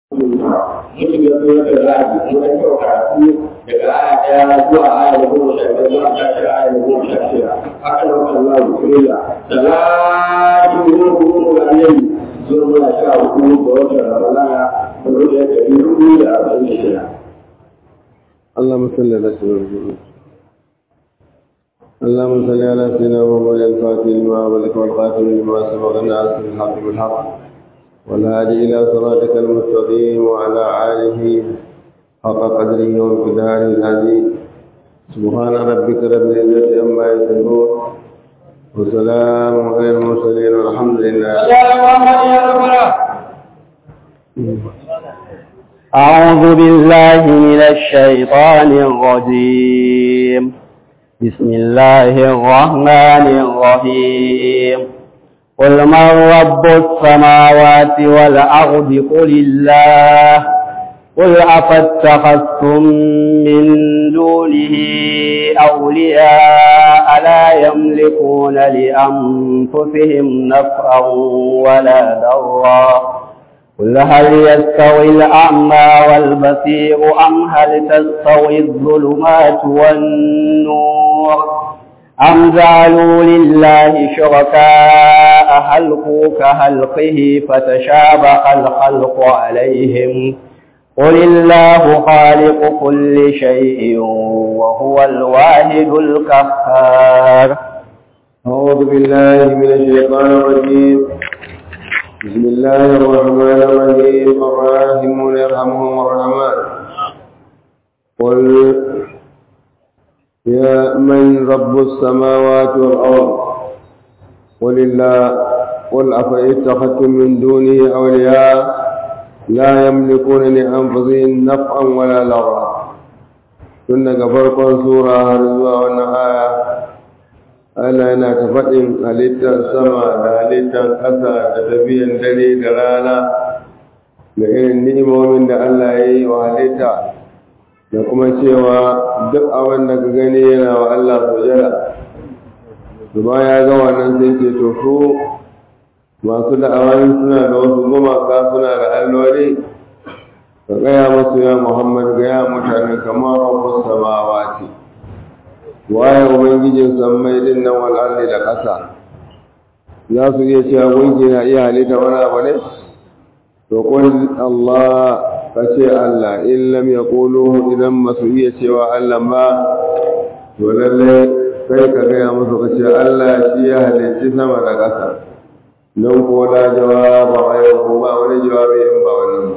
mutum ya zo da ra'ayi in an kyau karatu daga aya ɗaya zuwa aya goma sha biyar zuwa tashi aya goma sha shida haka nan Allah ya kula salatu ruhu alayhi zuwa muna sha hudu ga watan Ramadana da ruwa ɗari hudu da arba'in da shida. اللهم صل على سيدنا اللهم صل على سيدنا محمد الفاتح لما أغلق والخاتم لما سبق الناس بالحق بالحق والهادي إلى صراطك المستقيم وعلى آله حق قدره وامتداره العظيم سبحان ربك رب العزة عما يصفون وسلام على المرسلين والحمد لله أعوذ بالله من الشيطان الرجيم بسم الله الرحمن الرحيم قل من رب السماوات والأرض قل الله قل أفاتخذتم من دونه أولياء لا يملكون لأنفسهم نفعا ولا ضرا قل هل يستوي الأعمى والبصير أم هل تستوي الظلمات والنور أم جعلوا لله شركاء خلقوا كخلقه فتشابه الخلق عليهم قل الله خالق كل شيء وهو الواحد القهار أعوذ بالله من الشيطان الرجيم بسم الله الرحمن الرحيم الراحمون يرحمهم الرحمن قل يا من رب السماوات والأرض قل الله قل أفاتخذتم من دونه أولياء لا يملكون لأنفسهم نفعا ولا ضرا tun daga farkon sura har zuwa wannan aya Allah yana ta faɗin halittar sama da halittar ƙasa da tafiyan dare da rana da irin ni'imomin da Allah ya yi wa halitta da kuma cewa duk abin da ka gani yana wa Allah sujada su ba ya ga wannan sai ce to su masu da'awar suna da wasu gumaka suna da alloli ka gaya masu ya Muhammad gaya mutane kamar rabbus samawati waye ubangijin sammai din nan wal ardi da ƙasa za su iya cewa gunki na iya halitta wani abu ne to qul Allah ka ce Allah in lam yaqulu idan masu iya cewa Allah ba to lalle kai ka gaya musu ka ce Allah shi ya halicci sama da ƙasa don ko da jawaba ghayru ba wani jawabi in ba wannan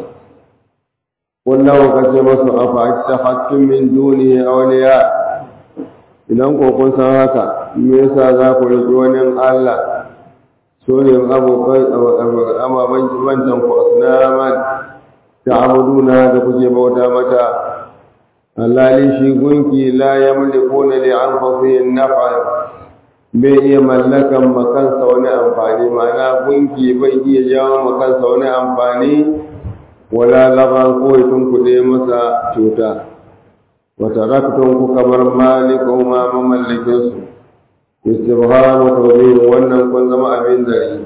kullu ka ce musu afa ittakhadtum min dunihi awliya idan ko kun san haka me yasa za ku riƙi wani Allah so ne abokan amaban jibantan ku asnaman ta abuduna da kuke bauta mata Allah shi gunki la yamlikuna li anfusihim naf'a bai iya mallakan makansa wani amfani ma'ana gunki bai iya jawo makansa wani amfani wala laban ko tun kuɗe masa cuta وتركتم كبر مالكهم ما مملكس استبهام توبير wannan kun zama abin dare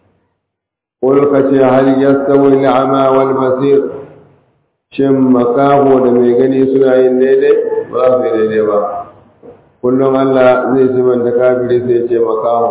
qul kace hal yastawi al-a'ma wal basir shin makaho da mai gani suna yin daidai ba su daidai ba kullum Allah zai ci man da kafiri sai ce makaho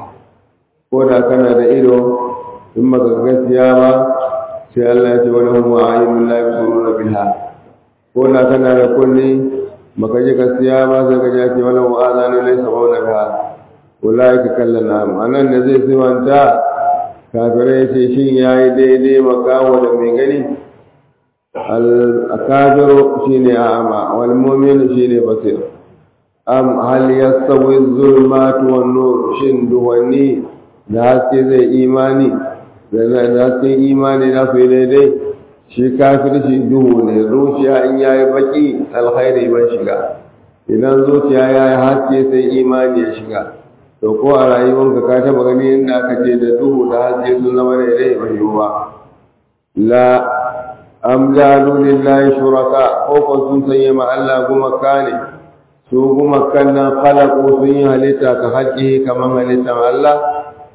ko da kana da ido in maka gaskiya ba sai Allah ya ce wani hum a'yunun la yusiruna biha ko da kana da kulli baka ji gaskiya ba sai ka ji wala wa azanu laysa qawla biha ulaika kallana anan da zai siwanta kafire ce shin yayi daidai makawo da mai gani al akabiru shine a'ama wal mu'minu shine basir am hal yastawi zulmatu wan nur shin duwani da haske zai imani da haske imani na fi daidai shi kafirci duhu ne zuciya in yayi baki alkhairi ban shiga idan zuciya yayi haske sai imani ya shiga to ko a rayuwarka ka taba gani inda aka ce da duhu da haske sun zama daidai ba yiwu ba la am jalu lillahi shuraka ko ko sun sanya ma Allah gumaka ne su gumakan nan khalaqu sun yi halitta ka haƙi kamar halittar Allah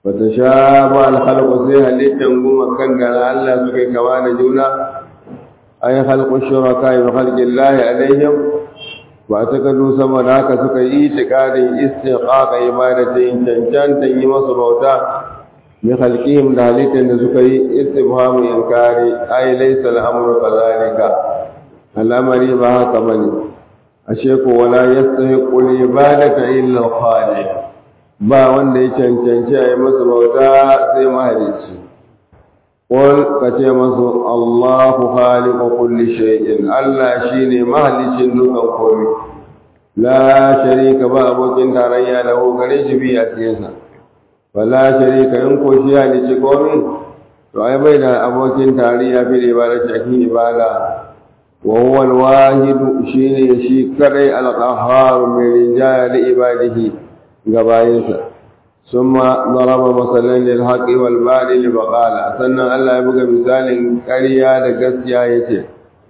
wata sha ba alhalku sai halittar goma kan gana Allah suka yi kama da juna ai halkun shuraka yi halkin lahi alaihim ba ta kadu sama da haka suka yi itikadin istiqaqa ibadatin cancantan yi masu bauta bi halqihim da halittar da suka yi istifhamu inkari ai laysa al-amru kadhalika al'amari ba haka bane ashe ko wala yastahiqu al-ibadata illa al-khaliq ba wanda ya cancanci a yi masa bauta sai mahalicci qul ka ce masu Allahu khaliqu kulli shay'in Allah shine mahalicin dukan komai la sharika ba abokin tarayya da gare shi bi a cikinsa wala sharika in ko shi halicci komai to ai bai da abokin tarayya fi ibada cikin ibada وهو الواحد شيني شي كري القهار من رجال عباده غباينسا ثم ضرب مثلا للحق والباطل فقال سنة الله يبقى مثال كريا دقسيا يتي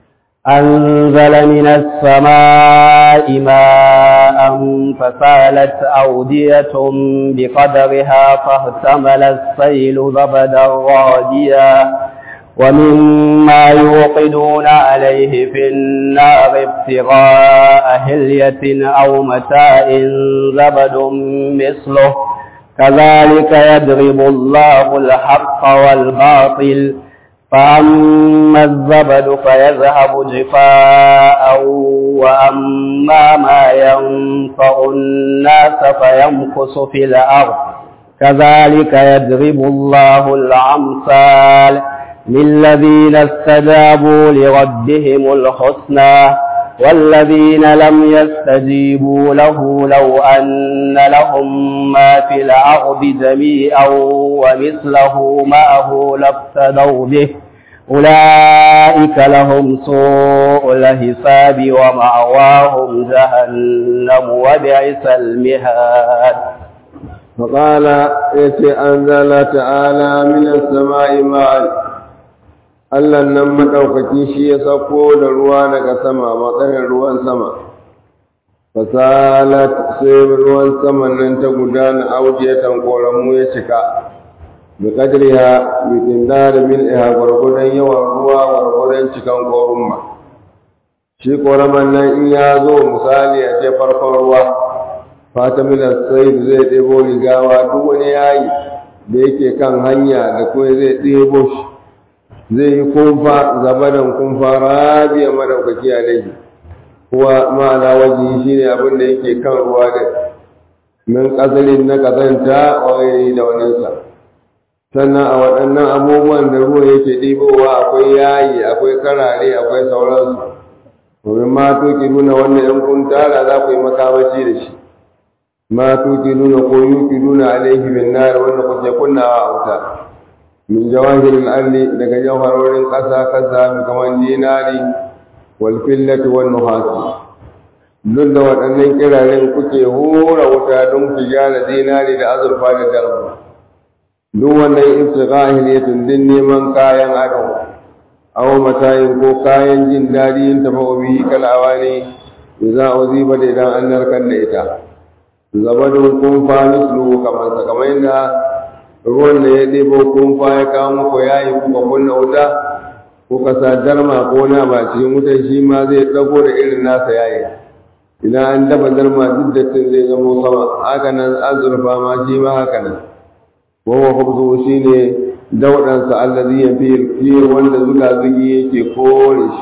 أنزل من السماء ماء فسالت أودية بقدرها فاحتمل السيل زبدا راديا ومما يوقدون عليه في النار ابتغاء هلية أو متاع زبد مثله كذلك يضرب الله الحق والباطل فأما الزبد فيذهب جفاء وأما ما ينفع الناس فيمكث في الأرض كذلك يضرب الله الأمثال للذين استجابوا لربهم الحسنى والذين لم يستجيبوا له لو أن لهم ما في الأرض جميعا ومثله معه لافتدوا به أولئك لهم سوء الحساب ومأواهم جهنم وبئس المهاد فقال يتي أنزل تعالى من السماء ماء Allah nan maɗaukaki shi ya sauko da ruwa daga sama matsayin ruwan sama. Fasalat sai ruwan saman nan ta gudana audiyatan koramu ya cika. Bi kadriha bi tindari min iha gwargwadon yawan ruwa gwargwadon cikan korumma. Shi koraman nan in ya zo misali a ce farkon ruwa. Fatamilar sai zai ɗebo rigawa duk wani yayi da yake kan hanya da kuma zai ɗebo shi. zai yi kumfa zabadan kumfa rabiya madaukaki a laifi kuwa ma'ana waje shi ne abin da yake kan ruwa da min ƙasarin na ƙazanta wani da waninsa sannan a waɗannan abubuwan da ruwa yake ɗibowa akwai yayi akwai karare akwai sauransu domin ma tuki nuna wannan yan kun tara za ku yi makamashi da shi ma tuki nuna ko yuki nuna alaihi bin nar wanda kuke kunnawa a wuta min jawahiril ardi daga jawharorin ƙasa ƙasa mai kamar dinari wal fillati wan nuhasi duk da waɗannan kiraren kuke hura wuta don ku gyara dinari da azurfa da darbu duk wannan ibtigha'il yatun din neman kayan ado aw matayin ko kayan jin daɗi yin tafa'u bihi kal awani idza uziba da idan an narkar da ita zabadun kun fa mislu kamar sa kamar yadda ruwan da ya ɗebo kumfa ya kawo muku ya yi kuka kunna wuta kuka sa darma ko na ba cikin wutan shi ma zai ɗago da irin nasa yayi idan an dafa darma duk dattin zai zamo sama haka nan azurfa ma shi ma haka nan wawa hubzu shi ne dauɗansa allazi ya fi wanda zuga zugi yake kore shi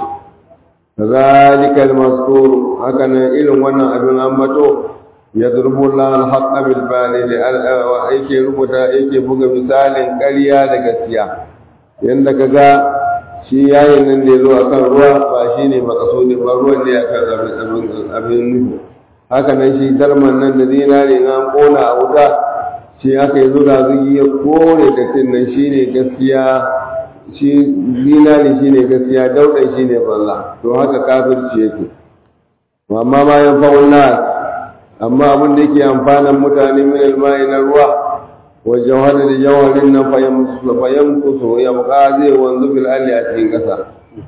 kazalika al-maskur haka nan irin wannan abin ambato يضرب الله الحق بالباطل yake rubuta yake buga misalin ƙarya da gaskiya yanda kaga shi yayin nan da yazo akan ruwa ba shine makasudin ba ruwan ne akan abin abin nufi haka nan shi darman nan da zinare na kona a wuta shi aka yi zuga zugi ya kore da tin nan shine gaskiya shi zinare shine gaskiya daudan shine balla to haka kafirci yake amma ma yan fa'ul nas amma abin da yake amfanan mutane min almai na ruwa wa jawhari da jawharin nan fayan kuso ya buka zai wanzu fil alli a cikin kasa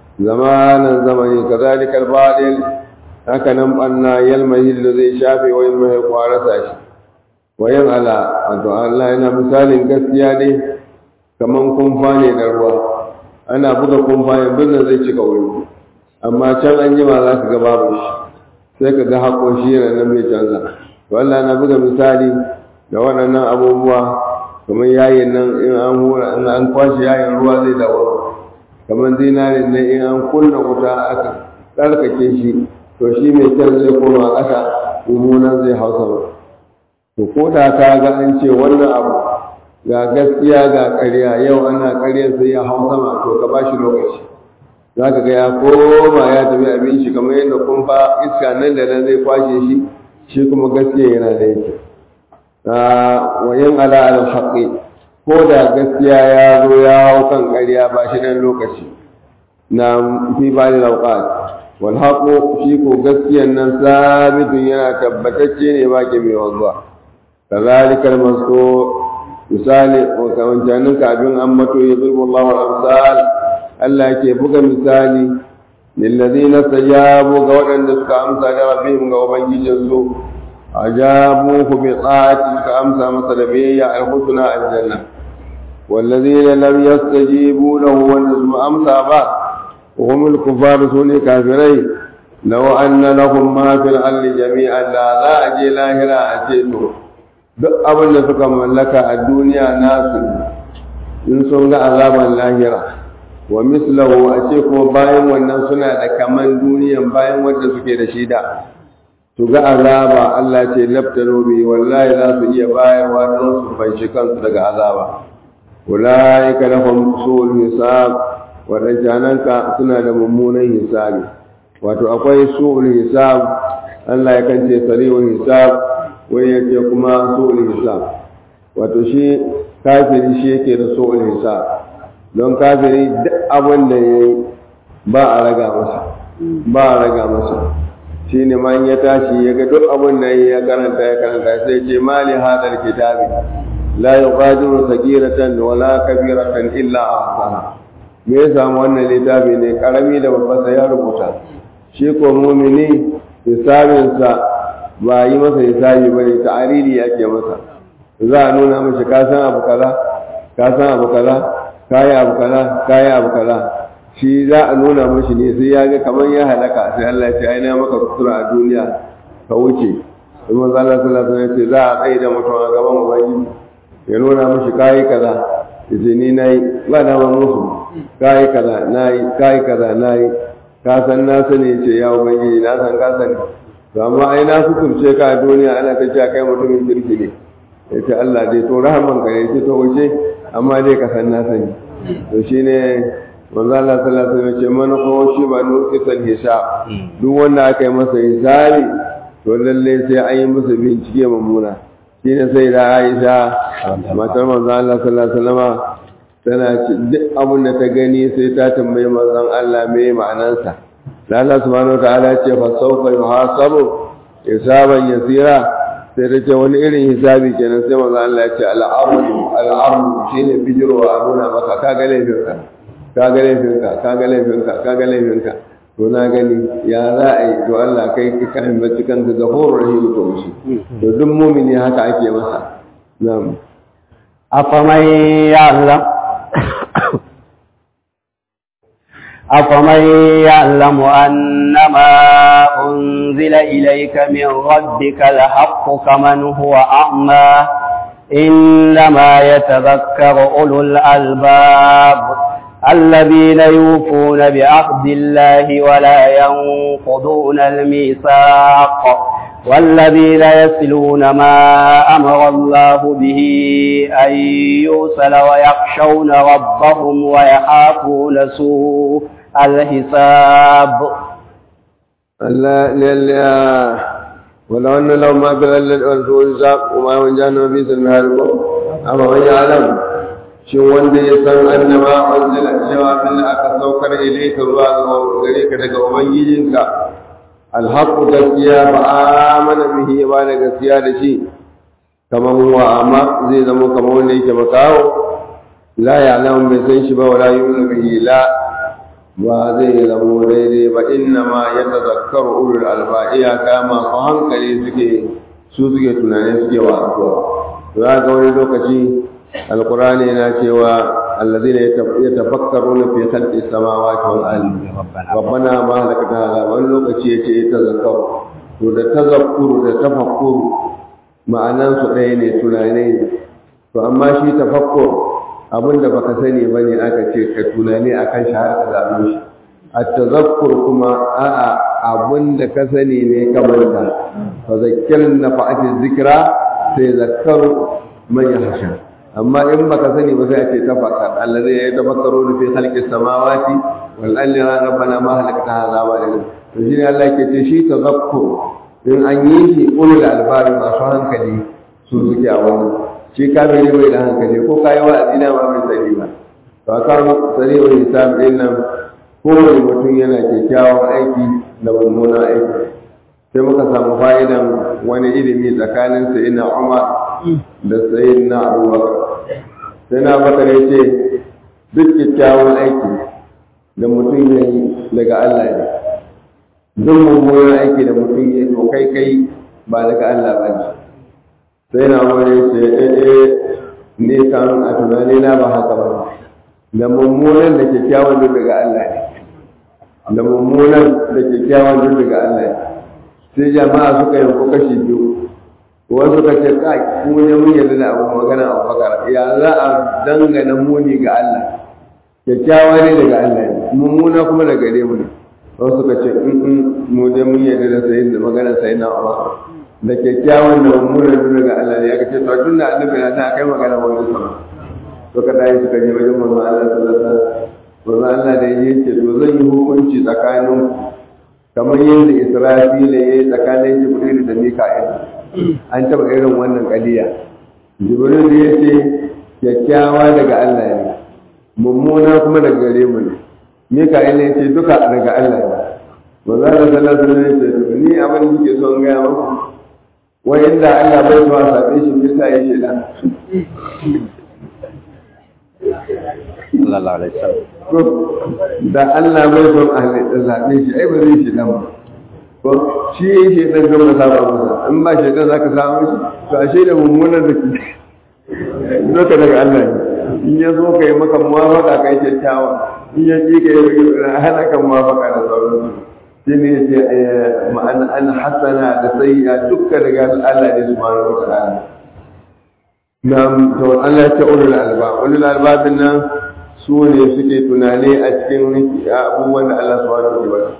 zamanan zamani kazalikal badil haka nan banna yalmahi da zai shafe wa mai kwarasa shi wayan ala wato Allah yana misalin gaskiya ne kaman kumfa ne da ruwa ana buga kumfa yanzu nan zai cika wuri amma can an jima za ka ga babu shi sai ka ga haƙo shi yana nan mai canza to Allah na buga misali da waɗannan abubuwa kamar yayin nan in an hura in an kwashe yayin ruwa zai dawo kamar zinarin nan in an kunna wuta aka tsarkake shi to shi mai kyan zai koma ƙasa mummunan zai hausa ba to ko da ka ga an ce wannan abu ga gaskiya ga ƙarya yau ana ƙaryar sai ya hau sama to ka ba shi lokaci za ka ga ya koma ya tafi abin shi kamar yadda kumfa iska nan da nan zai kwashe shi shi kuma gaskiya yana da yake wa yin ala al haqqi ko da gaskiya ya zo ya hau kan ƙarya ba shi dan lokaci na fi ba da lauqat wal haqu shi ko gaskiyan nan sabitun yana tabbatacce ne ba ke mai wanzuwa kazalikal masko misali wa kawancanin kafin an mato ya zulmu Allah wal amsal Allah ke buga misali lillazina stajabu ga waɗanda suka amsa da rabbihim ga ubangijinsu ajabuhu bi ta'ati ka amsa masa da biyayya al-husna al-janna والذين لم يستجيبوا له ونسم أمسى با وهم الكفار سوني كافرين لو أن لهم ما في الأرض جميعا لا لا أجي لاهرا أجيتو duk abin da suka mallaka a duniya nasu in sun ga azaban lahira wa mislahu a ce kuma bayan wannan suna da kaman duniyan bayan wanda suke da shi da su ga azaba Allah ce laftaro bi wallahi za su iya bayarwa don su fanshi kansu daga azaba ulaika lahum su'ul hisab wadancananka suna da mummunan hisabi wato akwai su'ul hisab Allah ya kance sari'ul hisab wani ya ce kuma su'ul hisab wato shi kafiri shi yake da su'ul hisab don kafiri duk abin da ya yi ba a raga masa ba a raga masa shi ne ma ya tashi ya ga duk abin da ya karanta ya karanta sai ce mali hadar kitabi la yuqadiru sagiratan wala kabiratan illa ahsaha me ya samu wannan littafi ne karami da babba sai ya rubuta shi ko mumini hisabinsa ba yi masa hisabi bane ta'ariri yake masa za a nuna mashi ka san abu kaza ka san abu kaza kayi abu kaza kayi abu kaza shi za a nuna mashi ne sai ya ga kamar ya halaka sai Allah ya ce ai na maka kusura a duniya ka wuce kuma Allah sallallahu alaihi wasallam za a tsaye da mutum a gaban ubangiji ya nuna mashi kayi kaza yace ni nayi ba na musu kayi kaza nayi kayi kaza nayi ka san na sani ce ya ubangiji na san ka sani to amma ai na hukunce ka a duniya ana ta cewa kai mutumin kirki ne ya ce Allah dai to rahaman ka ne ce to wuce amma dai ka san na sani to shine manzo Allah sallallahu alaihi wasallam ce man ko shi ba nuqisan hisab duk wanda aka yi masa hisabi to lalle sai an yi masa bincike mummuna shine sai da Aisha matar manzo Allah sallallahu alaihi wasallam tana ce duk abin da ta gani sai ta tambayi manzon Allah me ma'anarsa Allah subhanahu wa ta'ala ce fa sawfa yuhasabu hisaban yasira sai ta ce wani irin hisabi kenan sai manzo Allah ya ce al'ardu al'ardu shine bijiro a nuna maka ka ga laifinka ka ga laifinka ka ga laifinka ka ga laifinka to na gani ya za a yi to Allah kai ka kan bacci kan ga gafurur rahim to shi to duk mu'mini haka ake masa na'am أفمن يعلم أفمن يعلم أنما أنزل إليك من ربك الحق كمن هو أعمى إنما يتذكر أولو الألباب الذين يوفون بعهد الله ولا ينقضون الميثاق والذين يصلون ما أمر الله به أن يوصل ويخشون ربهم ويخافون سوء الحساب ولو أن لو ما بلل والفوزاق وما وجانا في سنهاركم أما من يعلم shin wanda ya san annama unzila cewa min aka saukar ilayka zuwa gare ka daga ubangijinka alhaqu gaskiya ba amana bihi ba da gaskiya da shi kaman wa amma zai zama kamar wanda yake makawo la ya'lamu bai san shi ba wala yu'minu bihi la ba zai zama daidai ba inna ma yatazakkaru ulul alba iyaka masu hankali suke su suke tunani suke wa addu'a to za ga wani lokaci alqur'ani yana cewa allazina yatafakkaruna fi khalqis samawati wal ardi rabbana ma halakta hadha wani lokaci yace tazakkaru to da tazakkuru da tafakkuru ma'anan su ɗaya ne tunani ne to amma shi tafakkur abinda baka sani bane aka ce ka tunani akan shi har ka zaɓe shi at-tazakkur kuma a'a abinda ka sani ne ka manta fa zakkirna nafa'ati dhikra sai zakkaru man yahsha amma in baka sani ba sai a ce tafakkar allazi ya tafakkaru fi khalqis samawati wal ardi rabbana ma halakta hadha wa la to shi ne Allah ke ce shi tazakkur in an yi shi ulul albab masu hankali su suke a wannan shi kafiri bai da hankali ko kayi wa'azi na ma bai sani ba to akan sani wa hisab din nan kowane mutum yana kyakkyawan aiki da mummunan aiki sai muka samu fa'idan wani ilimi tsakanin sayyidina Umar da sayyidina Abubakar sai na bakare ce duk kyakkyawan aiki da mutum ya yi daga Allah ne duk mummunan aiki da mutum ya yi to kai kai ba daga Allah ba ne sai na wani ce eh ne kan a tunani na ba haka ba da mummunan da kyakkyawan duk daga Allah ne da mummunan da kyakkyawan duk daga Allah ne sai jama'a suka yanko kashi biyu wasu suka ce kai mu ne mun yarda da abu magana a bakar ya za a dangana muni ga Allah kyakkyawa ne daga Allah ne mummuna kuma daga gare mu ne wasu suka ce in mu ne mun yarda da sayin da magana sayin na Umar da kyakkyawan da mummunan duk daga Allah ne aka ce to tun da annabi na ta kai magana wani sama suka dai suka je wajen manzo Allah sallallahu alaihi wasallam manzo Allah da yake to zan yi hukunci tsakanin kamar yadda Israfila ya yi tsakanin Jibril da Mika'il an taɓa irin wannan kaliya Jibril ya ce kyakkyawa daga Allah ne mummuna kuma daga gare mu ne Mika'il ya ce duka daga Allah ne manzo Allah sallallahu alaihi wasallam ya ce ni abin da kike son ga muku wai inda Allah bai zuwa sabe shi me yasa ya sheda sallallahu alaihi wasallam da Allah bai son a zaɓe shi ai ba zai shi nan ba ko shi yi shi ɗan gama saba masa in ba shi ɗan za ka samu shi to a shi da mummunan da ke doka daga Allah ne in ya zo ka yi maka muwafaka ka yi kyakkyawa in ya ji ka yi hana kan muwafaka da sauransu shi ne ya ce ma'ana an hasana da sayya dukka daga Allah ne subhanahu wa ta'ala na to Allah ya ce ulul albab ulul albabin nan su ne suke tunani a cikin abubuwan da Allah subhanahu wa ta'ala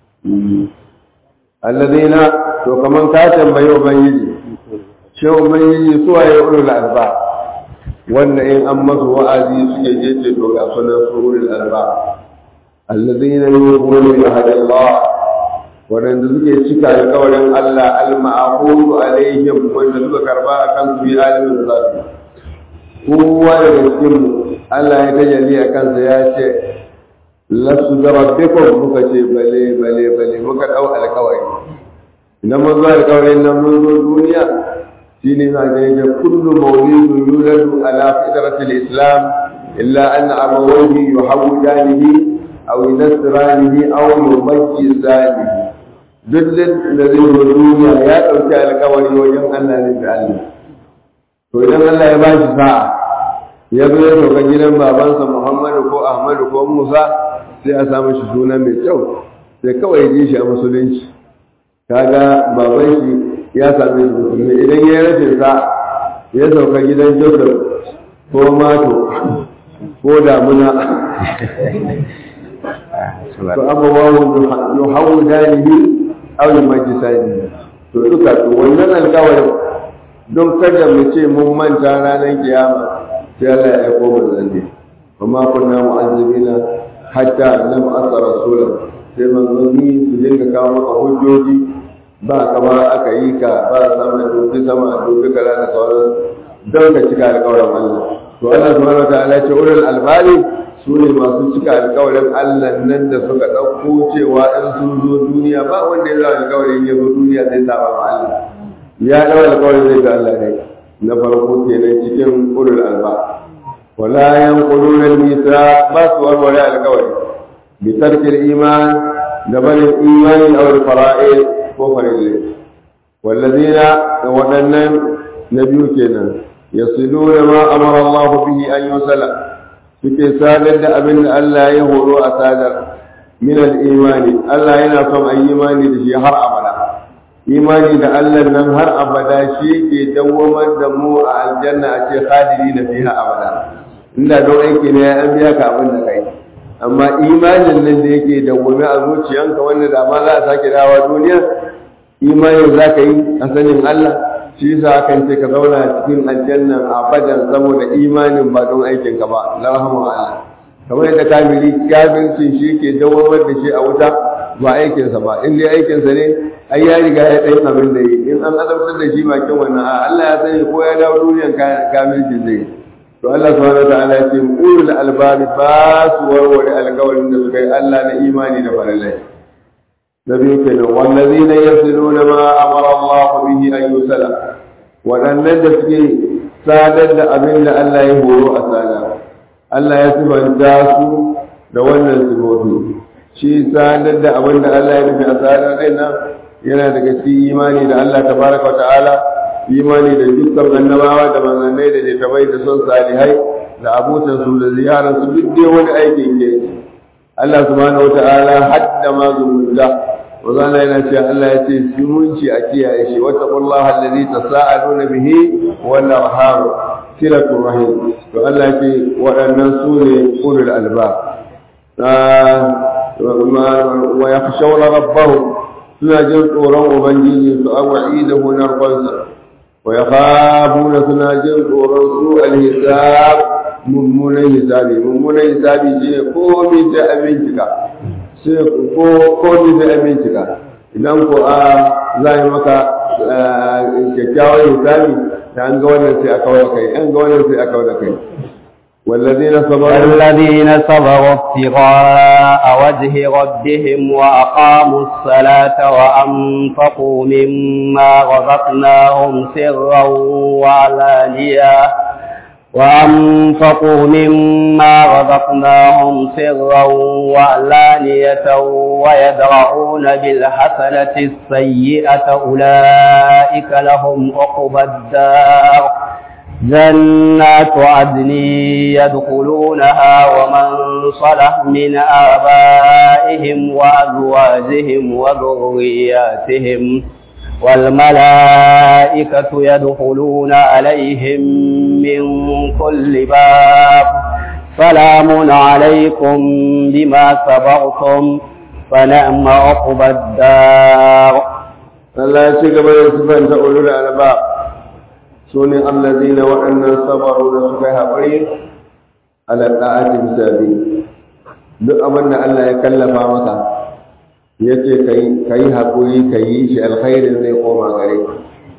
alladheena to kaman ka tambayi ubangiji shi ubangiji su waye ulul albab wanda in an masu wa'azi suke je ce to ga sunan su ulul albab alladheena yu'minuna bi ahadillah wadanda suke cika alƙawarin Allah al-ma'qudu alaihim wanda suka karba akan su yi alimin zafi kowa daga cikin mu Allah ya tajalli a kansa ya ce lasu da rabbikum muka ce bale bale bale muka dau alkawari idan mun zo alkawarin nan mun zo duniya shine za ga yake kullu mawlidun yuladu ala fitratil islam illa anna abawayhi yuhawidanihi aw yunasranihi aw yumajjizanihi duk da zai zo duniya ya dauki alkawari wajen Allah ne da Allah to idan Allah ya bashi sa'a ya zo ya sauka gidan babansa Muhammadu ko Ahmadu ko Musa sai a samu shi suna mai kyau sai kawai ji shi a musulunci kaga baban shi ya same shi musulmi idan ya rashin sa ya sauka gidan Joseph ko Mato ko Damuna to abubuwan yuhawu dalihi aw yumajjisani to duka to wannan alƙawarin don kada mu ce mun manta ranar kiyama sai Allah ya aiko manzanni amma kunna mu'azzibina hatta lam asa rasula sai manzanni su dinga kawo maka hujjoji ba kamar aka yi ka ba sama dubi sama dubi kala da sauran don ka cika alƙawarin Allah to Allah subhanahu wataala ya ce ulul albali su ne masu cika alƙawarin Allah nan da suka ɗauko cewa in sun zo duniya ba wanda ya zo alƙawarin ya zo duniya zai saba ma Allah ya ɗau alƙawarin zai ga Allah ne na farko kenan cikin ulul alba wala yanquluna al-mithaq ba su warware alƙawari bi tarki al-iman da barin imani aw al-fara'id ko farille wallazina da waɗannan na biyu kenan yasiluna ma amara Allah bihi an yusala suke sadar da abin da Allah ya horo a sadar min al-imani Allah yana son a imani da shi har abada imani da Allah nan har abada shi ke dawwamar da mu a aljanna a ce khadiri na fiha abada inda don aiki ne ya an biya ka abin da kai amma imanin nan da yake dawwame a zuciyanka wanda da ma za a sake dawa duniya imanin za ka yi a sanin Allah shi yasa akan ce ka zauna cikin aljannan abadan saboda imanin ba don aikin ka ba la rahama Allah kamar yadda kamili kafircin shi ke dawamar da shi a wuta ba aikinsa ba in dai aikinsa ne ai ya riga ya ɗan abin da yi in an azabtar da shi bakin wannan a Allah ya sani ko ya dawo duniyan kamilci zai to Allah subhanahu wataala ya ce ulul albab ba su warware alƙawarin da suka yi Allah na imani da farallai na biyu kenan wallazina yasiluna ma amara Allah bihi an yusala waɗannan da suke sadar da abin da Allah ya horo a sadar Allah ya sifanta su da wannan sifofi shi sadar da abin da Allah ya nufi a sadar ɗin nan yana daga cikin imani da Allah tabaraka wa ta'ala imani da dukkan annabawa da manzannai da littafai da son salihai da abutan su da ziyarar su duk dai wani aikin ke Allah subhanahu wa ta'ala hadda ma zumunta wazana yana cewa Allah ya ce zumunci a kiyaye shi wata kullaha allazi tasaaluna bihi wal arham silatul rahim to Allah ya ce waɗannan su ne ulul albab wa yakhshawna rabbahum suna jin tsoron ubangiji su awa'idahu narfansa wa yakhafuna suna jin tsoron su alhisab mummunan hisabi mummunan hisabi shine komai sai a bincika sai ko komai sai a bincika idan ko a za yi maka kyakkyawan hisabi da an ga wannan sai a kawar kai an ga wannan sai a kawar da kai والذين صبروا والذين صبروا ابتغاء وجه ربهم وأقاموا الصلاة وأنفقوا مما رزقناهم سرا وعلانية وأنفقوا مما رزقناهم سرا وعلانية ويدرعون بالحسنة السيئة أولئك لهم عقبى الدار جنات عدن يدخلونها ومن صلح من آبائهم وأزواجهم وذرياتهم والملائكة يدخلون عليهم من كل باب سلام عليكم بما صبرتم فنعم عقبى الدار الله يشكر من صفة أولو الألباب su ne allazi na waɗannan sabaru da suka yi haƙuri ala ɗa'ati bisabi duk abin da Allah ya kallafa maka ya ce ka yi haƙuri ka yi shi alkhairin zai koma gare ka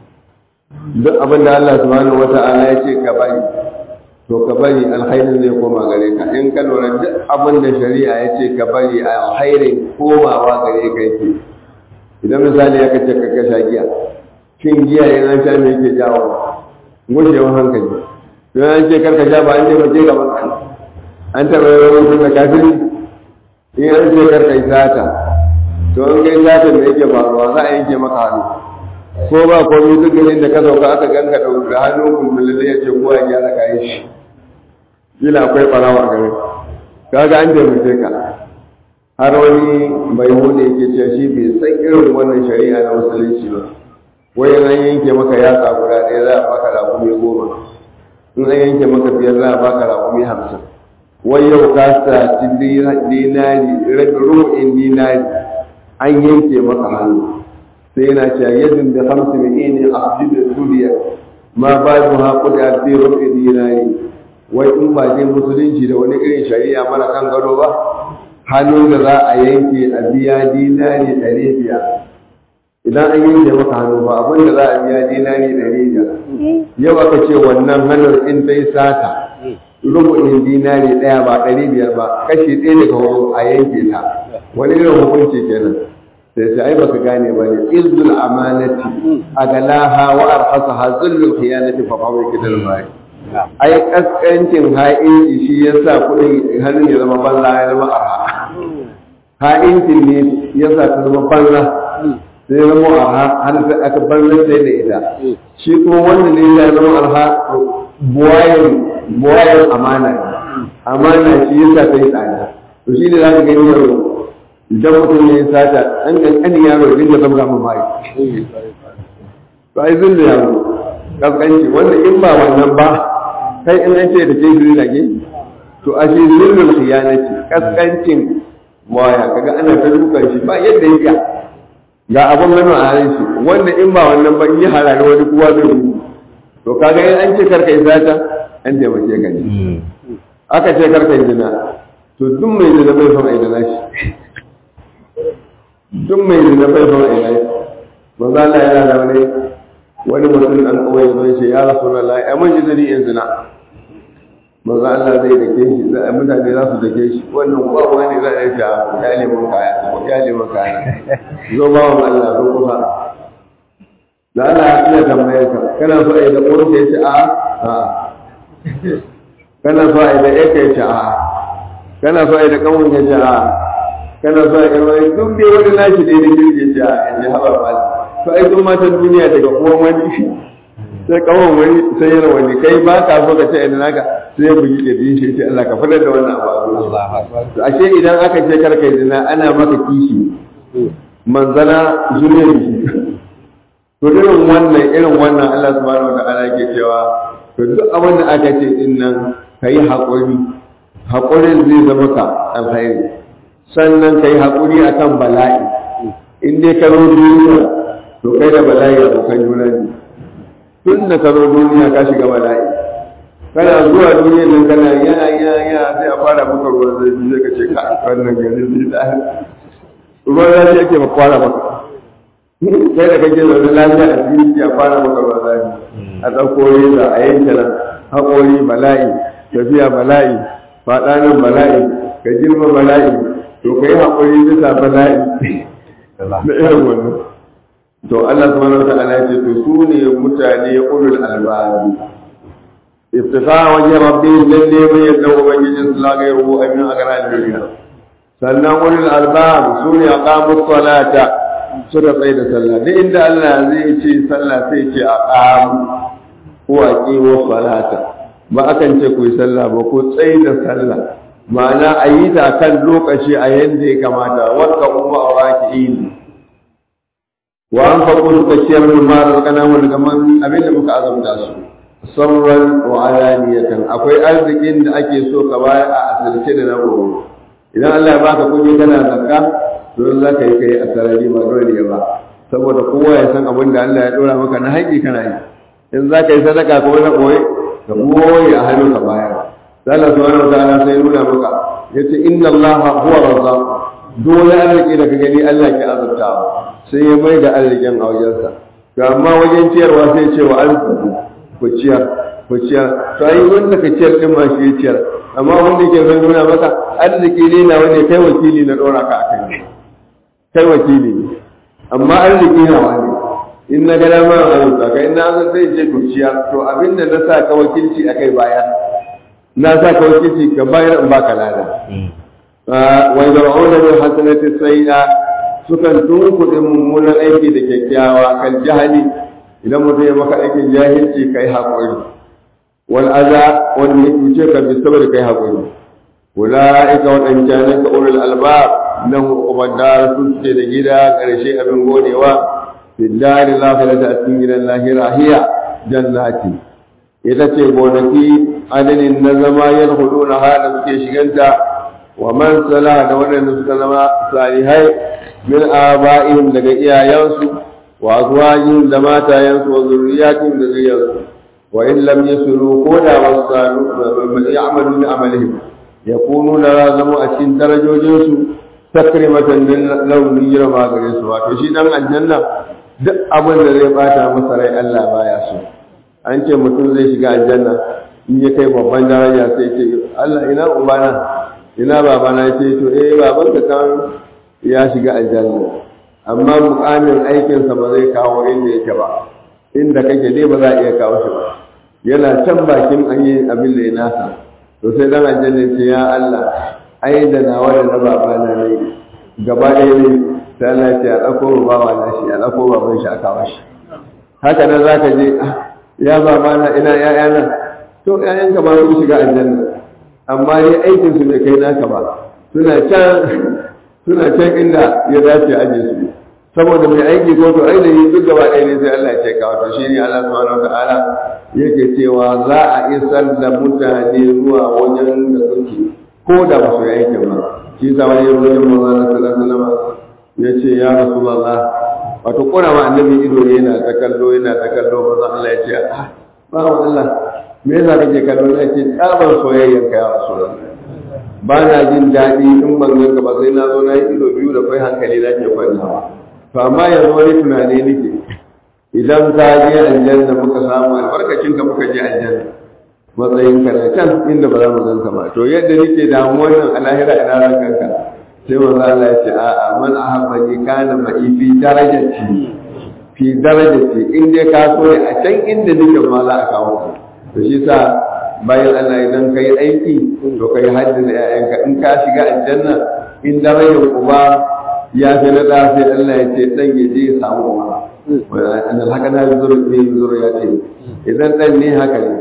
duk abin da Allah subhanahu wa ta'ala ya ce ka bari to ka bari alkhairin zai koma gare ka in ka lura duk abin da shari'a ya ce ka bari alkhairin komawa gare ka yake idan misali ya kace ka kasha giya shin giya yana sha me yake jawo gushewar hankali don an ce karka sha ba an ce mace ga maka an taɓa yi wani mutum da kafin in an ce karka yi sata to an kai sata da yake faruwa za a yanke maka hannu ko ba komai duk ganin da ka sauka aka ganka da hannu kumbulin ya ce kowa ya gyara kayan shi kila akwai ɓarawa a gare kaga an taimake ka har wani bai hude yake cewa shi bai san irin wannan shari'a na musulunci ba wai an yanke maka yatsa guda ɗaya za a baka raƙumi goma in an yanke maka biyar za a baka raƙumi hamsin wai yau ka saci dinari rubu'in dinari an yanke maka hannu sai yana cewa yadda da hamsin mai ne a da suriya ma ba su haƙu da alfi rubu'in dinari wai in ba je musulunci da wani irin shari'a mara kan gado ba hannun da za a yanke a biya dinari ɗari biyar idan an yanke maka hannu ba abin da za a biya dinari ɗari biyar yau aka ce wannan hannun in ta yi sata rubu'in dinari ɗaya ba ɗari biyar ba kashi ɗaya daga hudu a yanke ta wani irin hukunci kenan sai sai ai baka gane ba ne izzul amanati agalaha wa arhasaha zullul khiyanati fa fawi kidal bai ai kaskancin ha'inci shi yasa kuɗin hannun ya zama banza ya zama arha ha'incin ne yasa ta zama banza sai ya zama arha har sai aka bar sai da ita shi kuma wanda ne ya zama arha buwayen buwayen amana ne amana shi yasa ta yi tsada to shi ne za ka gani yau idan mutum ya yi sata ɗan ƙanƙanin yaro ya dinga zama mu mai to ai zun da yaro kaskanci wanda in ba wannan ba kai in an ce da ke zuri lage to a shi zullul khiyanati kaskancin waya kaga ana ta dukan shi ba yadda ya iya ga abun hannu a hannun shi wanda in ba wannan ba in yi harare wani kowa zai yi to kaga in an ce karka yi sata an taimake ka ne aka ce karka yi zina to duk mai zina bai son a yi zina shi duk mai zina bai son a yi zina shi manzo Allah yana da wani wani mutum an kawai zai ce ya rasu na la'i a mun jizari in zina manzo Allah zai dake shi mutane za su dake shi wannan kuwa wani za a yi ta ya lemun kaya ya lemun kaya zo ba wa Allah zo kusa da Allah ya iya tambayar ka kana so a yi da ƙorin ka yace a a kana so a yi da ɗaya ka yace a kana so a yi da ƙanwun ka yace a kana so a yi wani duk dai wani nashi da ya da kirki yace a yace haɓa ba to ai sun matan duniya daga uwan wani sai kawon wani sai yana wani kai ba ka so ka ce ina naka sai ya bugi da shi sai Allah ka fadar da wannan abu to ashe idan aka ce kar kai zina ana maka kishi manzana zuriyar shi to irin wannan irin wannan Allah subhanahu wa ta'ala yake cewa to duk abin da aka ce din nan kai hakuri hakurin zai zama ka alkhairi sannan kai hakuri akan bala'i in dai ka zo duniya to kai da bala'i abokan juna ne tun da ka zo duniya ka shiga bala'i kana zuwa duniya nan kana ya ya ya sai a fara maka ruwan zafi sai ka ce ka wannan gari zai da ruwan zafi yake ba fara maka kai da kake zaune lafiya a cikin a fara maka ruwan zafi a ɗauko reza a yanke nan haƙori bala'i tafiya bala'i faɗa nan bala'i ka girma bala'i to ka yi haƙuri bisa bala'i na irin wannan to Allah subhanahu wa ta'ala ya ce to su ne mutane ulul albabi iftifa wajen rabbi lalle mai yadda ubangijin su laga ya rubu amin a garan duniya sannan ulul albab su ne aqamu salata suka tsaye da sallah duk inda Allah zai ce sallah sai ce aqamu ko aqimu salata ba akan ce ku yi sallah ba ko tsaye da sallah ma'ana a yi ta kan lokaci a yanda ya kamata wakka umma a raki'in wa an faɗo suka ciyar min ma razaqana mu daga man abin da muka azamta su sarran wa alaniyatan akwai arzikin da ake so ka bayar a asirce da na gobe idan Allah ya baka kuɗi kana zakka to za ka yi kai a sarari ba dole ba saboda kowa ya san abin da Allah ya dora maka na haƙi kana yi in za ka yi sadaka ko na koyi ka koyi a hannu ka bayar Allah subhanahu wa ta'ala sai nuna maka yace inna Allah huwa razzaq dole arziki da ka gani Allah ke azurtawa sai ya mai da arzikin a wajensa to amma wajen ciyarwa sai ce wa arziki ku ciyar ku ciyar to ai wanda ka ciyar din ma shi ciyar amma wanda ke zan nuna maka arziki ne na wani kai wakili na dora ka akai kai wakili ne amma arziki na wani in na gada ma a yau ka in na zan sai ce ku ciyar to abinda na sa ka wakilci akai baya na sa ka wakilci ka bayar in baka lada wa yar'una bil hasanati sayyi'a sukan tunkuɗe mummunan aiki da kyakkyawa kan jahali idan mutum ya maka aikin jahilci kai haƙuri wal aza wanda ya cuce ka bi saboda kai haƙuri ulaika waɗancanan ka ulul albab nan ubangara sun ce da gida ƙarshe abin godewa fi dari lafiyata a cikin gidan lahira hiya jannati ita ce gonaki adadin na zama yadda na hada suke shiganta wa man sala da waɗanda suka zama salihai min aba'ihim daga iyayensu wa azwajihim da matayensu wa zurriyatihim da zuriyarsu wa in lam yasulu ko da wasu ya'malu bi amalihim yakunu la zamu a cikin darajojinsu takrimatan lil lawni girma gare su wato shi dan aljanna duk abin da zai bata masa rai Allah baya so an ce mutum zai shiga aljanna in ya kai babban daraja sai ce Allah ina ubana ina babana ya ce to eh baban ka kan ya shiga aljanna amma mukamin aikinsa ba zai kawo inda yake ba inda kake dai ba za a iya kawo shi ba yana can bakin an yi abin da ya nasa to sai dan aljanna ce ya Allah ai da nawa da na babana ne gaba ɗaya ne sai Allah ya ce a ɗauko bawa na shi a ɗauko baban shi a kawo shi haka nan za ka je ya baba na ina ‘ya'yana to ‘ya'yanka ba su shiga aljanna amma ne aikin su bai kai naka ba suna can suna can inda ya dace aje su saboda mai aiki ko to ainihin duk gaba ɗaya ne sai Allah ya ce kawo to shi ne Allah subhanahu wataala yake cewa za a isar da mutane zuwa wajen da suke ko da ba su yi aikin ba shi sa wani yanzu wajen manzana sallallahu alaihi wasallam ya ce ya rasulullah wato kora ma annabi ido ne yana ta kallo yana ta kallo manzon Allah ya ce ah ba Allah me yasa kake kallo ya ce tsabar soyayyar ka ya rasulullah ba na jin daɗi in ban ganka ba sai na zo na yi ido biyu da kai hankali na ke kwantawa to amma yanzu wani tunani nake idan ka je aljanna muka samu albarkacin ka muka je aljanna matsayin ka na can inda ba za mu ganka ba to yadda nake damu wannan alahira ina ran kanka sai manzo Allah ya ce a'a man ahabbani kana ma'i fi darajati fi darajati in dai ka so ne a can inda nake ma za a kawo ka to shi sa bayan Allah idan kai aiki to kai haddi da ƴaƴanka in ka shiga aljanna in darajar uba ya fi na ɗa sai Allah ya ce ɗan ya je ya samu uba wanda haka na zuru ne zuru ya ce idan ɗan ne haka ne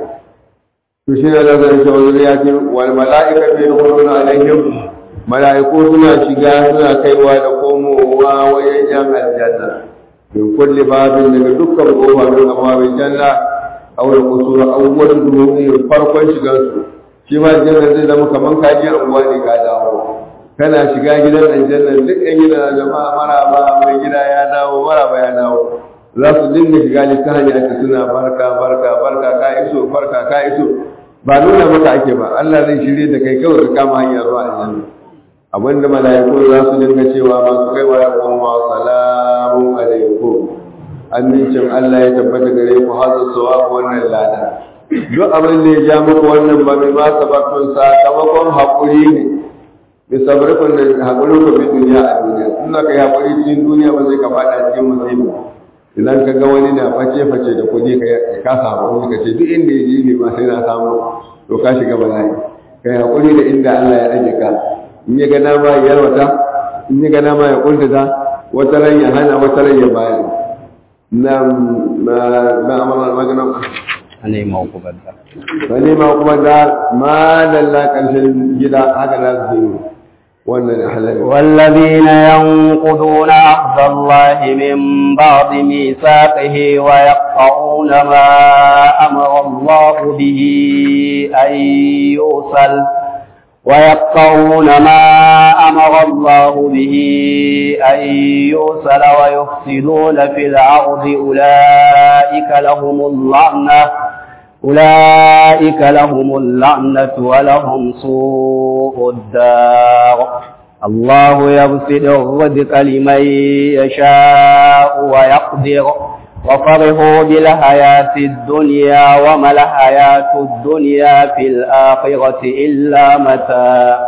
to shi ne lazar shi wani ya ce wal mala'ika fi yawmuna alaihim mala'iku suna shiga suna kaiwa da komowa wajen yan aljanna min kulli babin daga dukkan kofa min abwabin janna aw da kusura awwal duhuri farkon shigar su shi ma janna zai zama kaman kaji anguwa ne ka dawo kana shiga gidan aljanna duk ɗan gida jama'a maraba mai gida ya dawo maraba ya dawo za su dinga shiga littafin ake suna barka barka barka ka iso barka ka iso ba nuna maka ake ba Allah zai shirye da kai kawai ka kama hanyar zuwa aljanna abinda mala'iku za su dinga cewa masu kai wa wa salamu alaikum amincin Allah ya tabbata gare ku hazar sawa wannan lada duk abin da ya ja muku wannan ba mai ma sabatun sakamakon haƙuri ne bi sabarkun da haƙuri ku fi duniya a duniya in ka yi haƙuri cikin duniya ba zai ka faɗa cikin musibi idan ka ga wani na face face da kuɗi ka samu ka ce duk inda ya ji ne ma sai na samu to ka shiga bala'i ka yi haƙuri da inda Allah ya aje ka in ya ga dama ya yarwata in ya ga dama ya kuntata wata ran ya hana wata ran ya bayar na na na amara magana ne ma ku badda wani ma kuma da ma dalla karshen gida haka za su yi wannan halal والذين ينقضون عهد الله من بعد ميثاقه ويقطعون ما أمر الله به أن يوصل ويقطعون ما أمر الله به أن يوصل ويفسدون في الأرض أولئك لهم اللعنة أولئك لهم اللعنة ولهم سوء الدار الله يبسط الرزق لمن يشاء ويقدر وفرحوا بالحياة الدنيا وما الحياة الدنيا في الآخرة إلا متاع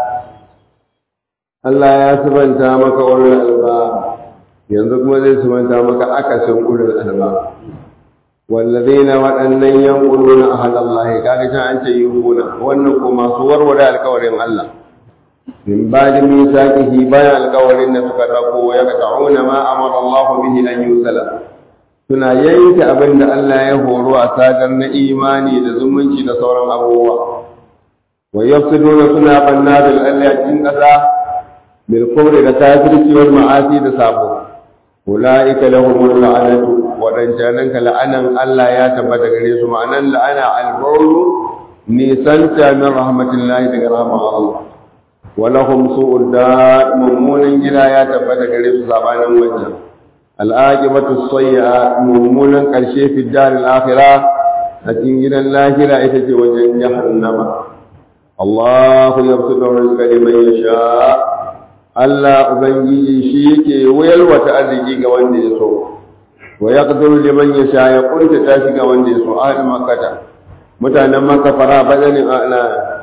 Allah ya subanta maka ulul albab yanzu kuma zai subanta maka akasin ulul albab wallazina waɗannan yanquluna ahad Allah kaga can an ce yuhuna wannan ko masu warware alƙawarin Allah min ba'di misaqihi bayan alƙawarin da suka rako ya ta'una ma amara Allah bihi an yusala suna yanke abin da Allah ya horo a sadar na imani da zumunci da sauran abubuwa wa yafsiduna suna banna bil Allah cikin ƙasa bil kufri da kafirci wal ma'asi da sabo ulaika lahumul la'anatu wadancanan ka la'anan Allah ya tabbata gare su ma'anan la'ana al-qawlu nisanta min rahmatillahi daga rahmar Allah wa lahum su'ud dar mummunan gida ya tabbata gare su sabanin wancan al'aqibatu sayyi'a mummunan karshe fi dar al-akhirah a cikin gidan lahira ita ce wajen jahannama Allah yabsutu rizqa liman yasha' Allah Ubangiji shi yake wayalwata arziki ga wanda ya so, wa ya ƙaduru liman ya sha ya ƙunta ta shi ga wanda ya so, ahli makata. Mutanen maka fara bazanin ana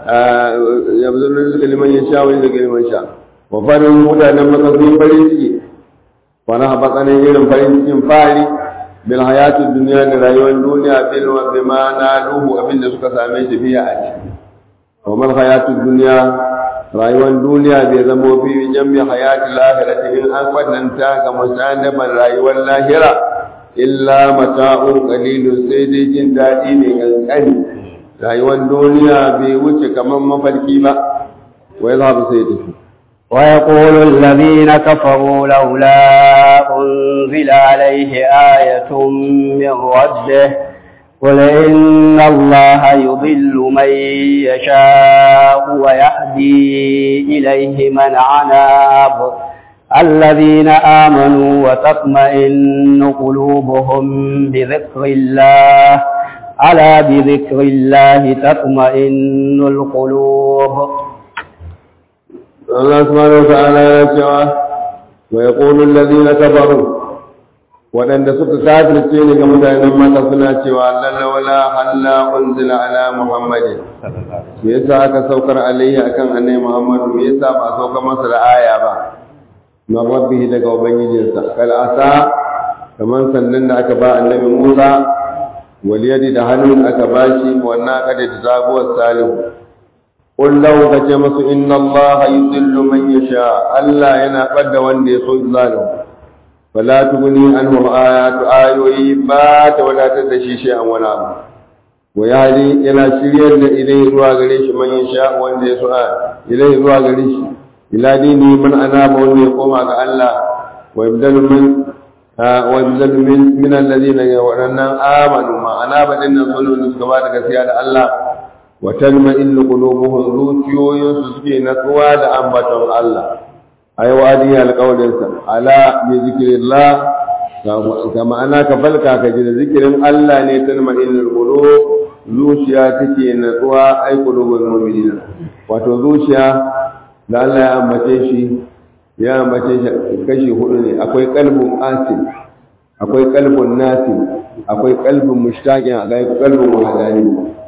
ya zuru rizka liman ya sha wani daga liman sha. Wa farin mutanen maka sun farin ciki, fara batsanin irin farin cikin fari, bil hayatu duniya da rayuwar duniya bil wa bima na luhu abinda suka same shi biya a ciki. Wa mal hayatu duniya rayuwar duniya bai zama fi jambi hayati lahirati in an kwatanta ga musanaban rayuwar lahira illa mata'u qalilun sai dai jin daɗi ne kankani rayuwar duniya bai wuce kamar mafarki ba wai za su sai tafi ويقول الذين كفروا لولا أنزل عليه آية من ربه قل إن الله يضل من يشاء ويهدي إليه من عناب الذين آمنوا وتطمئن قلوبهم بذكر الله ألا بذكر الله تطمئن القلوب Allah subhanahu wa ta'ala ya cewa wa yaqulu alladhina kafaru waɗanda suka kafirce ne ga mutanen maka suna cewa lalla wala halla unzila ala muhammadin me yasa aka saukar alaihi akan annabi muhammad me yasa ba saukar masa da aya ba na rabbihi daga ubangijinsa kal asa kaman sannan da aka ba annabi musa wal yadi da hannun aka bashi wannan kada da zaguwar salihu قل له كجمس إن الله يضل من يشاء ألا ينقد وان يصد ظالم فلا تغني عنه آيات آيوي بات ولا تدشي شيئا ولا ويهدي إلى شرير إليه روا غريش من يشاء وان يسعى إليه روا غريش إلى دينه من أناب وان يقوم على الله ويبدل من ويبدل من من الذين يقولون آمنوا ما أناب إن صلوا نسكبات كسيادة الله وتلمئن قلوبهم zuciyoyin su suke natsuwa da ambaton Allah ai wadi alƙawarin sa ala bi zikrillah ga ma'ana ka falka ka ji da zikirin Allah ne talma'in qulub zuciya take natsuwa ai qulubul mu'minina wato zuciya da Allah ya ambace shi ya ambace shi kashi hudu ne akwai qalbun asin akwai qalbun nasin akwai qalbun mushtaqin akwai qalbun wahdani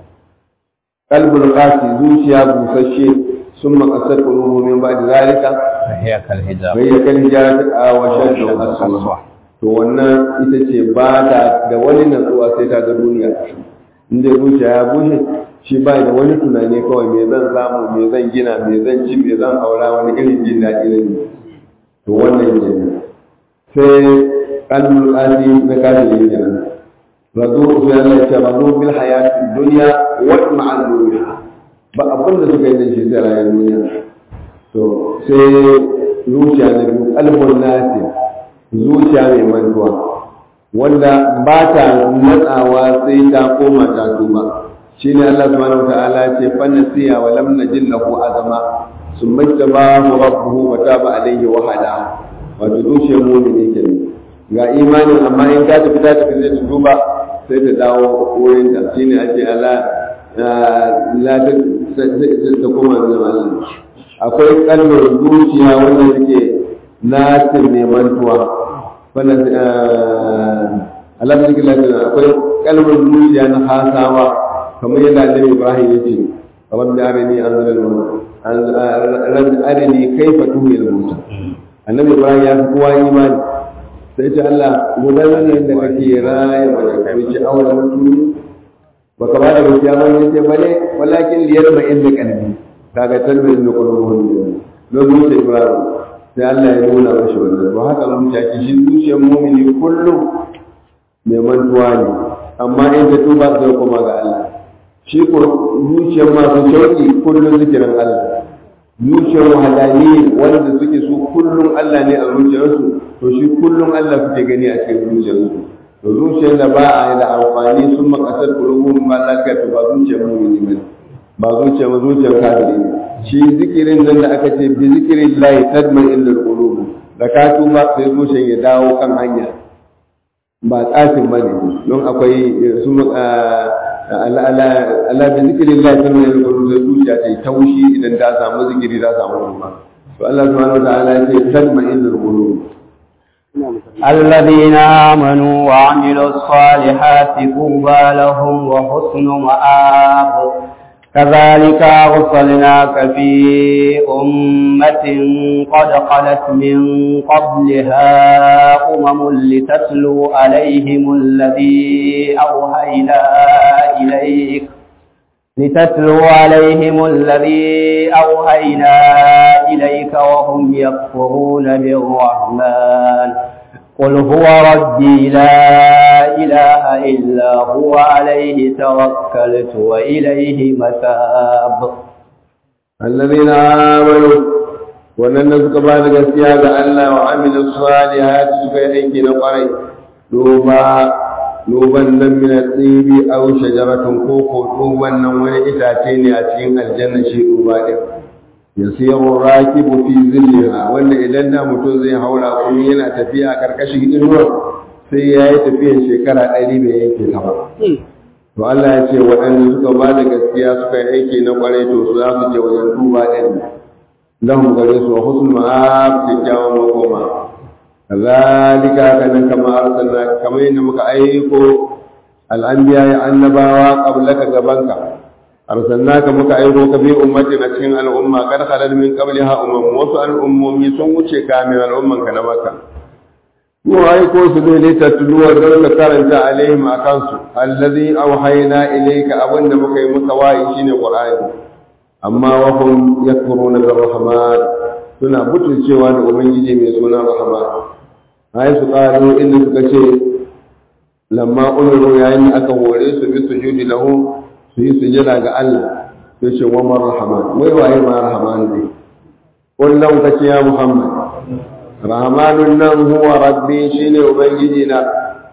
qalbul qasi zuciya busasshe sun makasar qulubu min ba'd zalika هي كالحجاب bai kal hijarati wa shaddu aswa to wannan ita ce ba ta da wani natsuwa sai ta ga duniya inda zuciya ya bushe shi ba da wani tunani kawai me zan samu me zan gina me zan ci me zan aura wani irin jin daɗi ne to wannan ne sai qalbul qasi na kafin kenan razu sai Allah ya ce razu bil hayati dunya wa ma'al dunya ba abin da suka yi da shi sai rayuwar duniya to sai zuciya na biyu kalbun nasi zuciya mai mantuwa wanda ba ta matsawa sai ta koma ta tuba shine Allah subhanahu wa ta'ala ce fa nasiya wa lam najid lahu azama summa tabahu rabbuhu wa taba alayhi wa hada wato zuciyar mu'mini kenan ga imanin amma in ka tafi ta tafi zai tuba sai ta dawo wurin ta shine ake ala la ta ta koma da Allah akwai kalmar zuciya wanda suke nasin ne mantuwa wannan alamun cikin lafiya akwai kalmar zuciya na hasawa kamar yadda annabi ibrahim ya ce kamar da arini an zara da arini kai fa tuhi da mutu annabi ibrahim ya fi kowa imani sai ce allah guda ne yadda kake raya mana kai ce awon mutu baka ba da gaskiya ba ne ce bane walakin liyar ma inda kalbi kaga talbin da qulubuhum don zuciya ibrahim sai Allah ya nuna mashi wannan ba haka zuciya ki shi zuciyar mu'mini kullum mai mantuwa ne amma in ta tuba sai kuma ga Allah shi ko zuciyar masu shauki kullum zikirin Allah zuciyar wahalani wanda suke su kullum Allah ne a zuciyarsu to shi kullum Allah suke gani a cikin zuciyarsu to zuciyar da ba a da amfani sun makasar kulubun ba lafiya to ba zuciyar mu'mini ba ba zuciya ba zuciyar kafiri shi zikirin nan da aka ce bi zikirin lahi tadman illal qulub da ka tuba sai zuciyar ya dawo kan hanya ba tsafin ba ne don akwai su ala bi zikirin lahi tadman illal qulub sai zuciya ta yi taushi idan ta samu zikiri ta samu ruwa to Allah subhanahu wa ta'ala ya ce tadman illal qulub الذين آمنوا وعملوا الصالحات طوبى لهم وحسن مآب كذلك أرسلناك في أمة قد خلت من قبلها أمم لتتلو عليهم الذي أوهينا إليك لتتلو عليهم الذي أوهينا إليك وهم يكفرون بالرحمن قل هو ربي لا إله إلا هو عليه توكلت وإليه متاب الذين آمنوا wannan suka ba da gaskiya ga Allah wa amilu salihati suka yi aiki na kwarai duba duban nan min tsibi aw shajaratun ko ko duban nan wani itace ne a cikin aljanna shi duba din yasiru rakibu fi zilliha wanda idan da mutum zai haura kuma yana tafiya a karkashin inuwar sai ya yi tafiyan shekara ɗari bai yanke ta ba to Allah ya ce waɗanda suka ba da gaskiya suka yi aiki na kwarai to su za su je wajen duba ɗin lahum gare su wa husnul ma'ab kyakkyawan makoma kazalika kanan kama arsalna kamar yadda muka aiko al'anbiya ya annabawa qablaka gabanka arsalnaka muka aiko ka bi ummatin a cikin al'umma kad khalal min qabliha umam wasu al'ummomi sun wuce kamin al'umman ka na makka mu aiko su ne litatluwa don ka karanta alaihim akan su allazi auhayna ilayka abinda muka yi muka wayi shine qur'ani amma wa hum yakfuruna bir rahman suna butulcewa da ubangiji mai suna rahman ai su ƙaro inda suka ce lamma umiru yayin da aka hore su bi sujudi lahu su yi sujada ga Allah sai ce wa mar rahman wai waye ma rahman ne kullum ka ce ya muhammad rahmanun nan huwa rabbi shine ubangiji na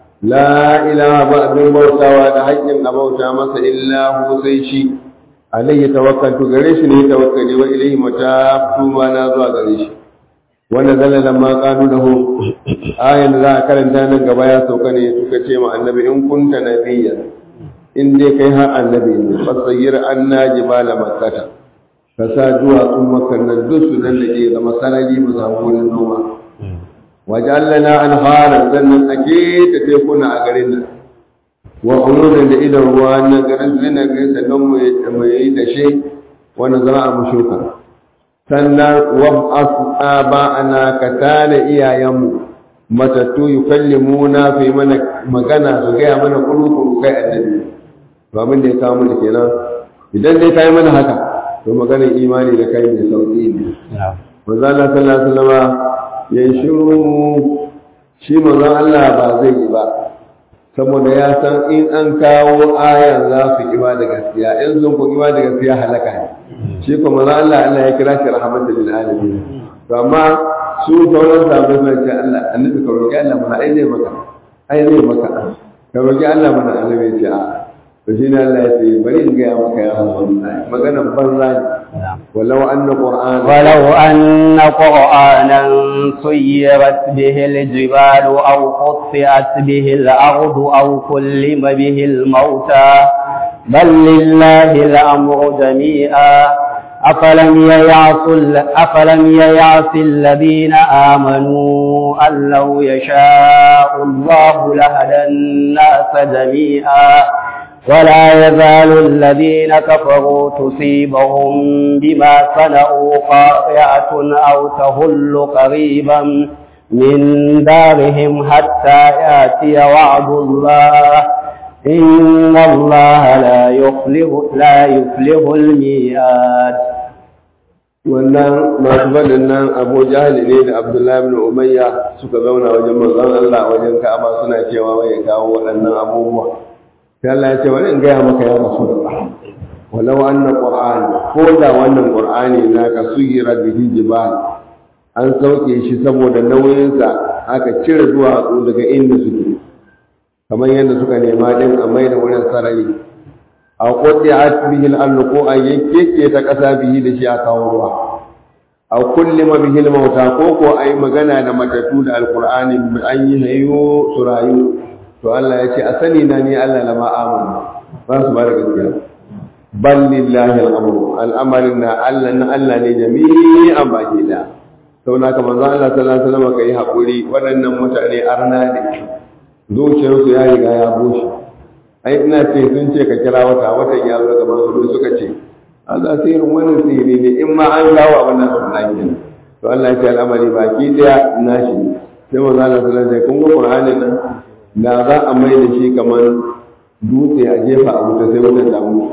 la ilaha ba abin bautawa da haƙƙin a bauta masa illa hu sai shi alayhi tawakkaltu gare shi ne tawakkali wa ilayhi mata tuba na zuwa gare shi wanda zalla lamma qalu lahu ayan da za a karanta nan gaba ya sauka ne suka ce ma annabi in kunta nabiyyan in dai kai har annabi ne fasayyir anna jibala makkata ka sa duwatsun makan nan duk su nan da ke zama sarari mu samu wurin noma wajallana anharan sannan ake ta tekuna a garin nan wa umurin da idan ruwa na garin zina garin sannan mu yi da shi wanda za a mushuka sannan wab'as aba'ana ka tana iyayenmu matattu yukallimuna fi mana magana su gaya mana kurukuru kai annabi to abin da ya kawo mana kenan idan dai kai mana haka to maganar imani da kai mai sauki ne manzo Allah sallallahu alaihi wasallam ya shiru shi manzo Allah ba zai yi ba saboda ya san in an kawo ayan za su kiba da gaskiya in sun ku kiba da gaskiya halaka ne shi kuma manzo Allah Allah ya kira shi rahmatan lil alamin to amma su sauran sahabbai suna ce Allah annabi ka roki Allah mana ai zai maka ai zai maka ka roki Allah mana annabi ya ce a to shi ne Allah ya ce bari in gaya maka ya Muhammad maganar banza ne ولو أن قرآن ولو أن قرآنا سيرت به الجبال أو قطعت به الأرض أو كلم به الموتى بل لله الأمر جميعا أفلم ييعص أفلم ييعص الذين آمنوا أن لو يشاء الله لهدى الناس جميعا ولا يزال الذين كفروا تصيبهم بما صنعوا قارعة أو تهل قريبا من دارهم حتى يأتي وعد الله إن الله لا يخلف لا يخلف الميعاد wannan masu faɗin nan abu jahali ne da abdullahi bin umayya suka zauna wajen manzon Allah wajen ka'aba suna cewa wai ya kawo waɗannan abubuwa sai Allah ya ce wani in gaya maka ya rasu da walau anna qur'ani ko da wannan qur'ani naka suyira bihi jibal an sauke shi saboda nauyinsa aka cire duwatsu daga inda suke kamar yadda suka nema din a mai da wurin sarari a kodde a bihi al ko a yakkeke ta kasa bihi da shi a kawo ruwa a kullima bihi mauta ko ko a yi magana da matatu da alqur'ani an yi hayo su rayu to Allah ya ce a sani na ni Allah lama amanu ba su ba da gaskiya bal lillahi al-amru al'amarin na Allah na Allah ne jami'an baki da sau na kamar za Allah sallallahu alaihi wasallam kai hakuri waɗannan mutane arna ne zuciyarsu ya riga ya bushe ai ina ce sun ce ka kira wata watan ya zo gaban su suka ce a za su irin wannan sihiri ne in ma an kawo abin nan su na kenan to Allah ya ce al'amari baki daya nashi sai manzo Allah sallallahu alaihi wasallam kun ga Qur'anin nan da za a mai da shi kamar dutse a jefa a wuta sai wutar da mutu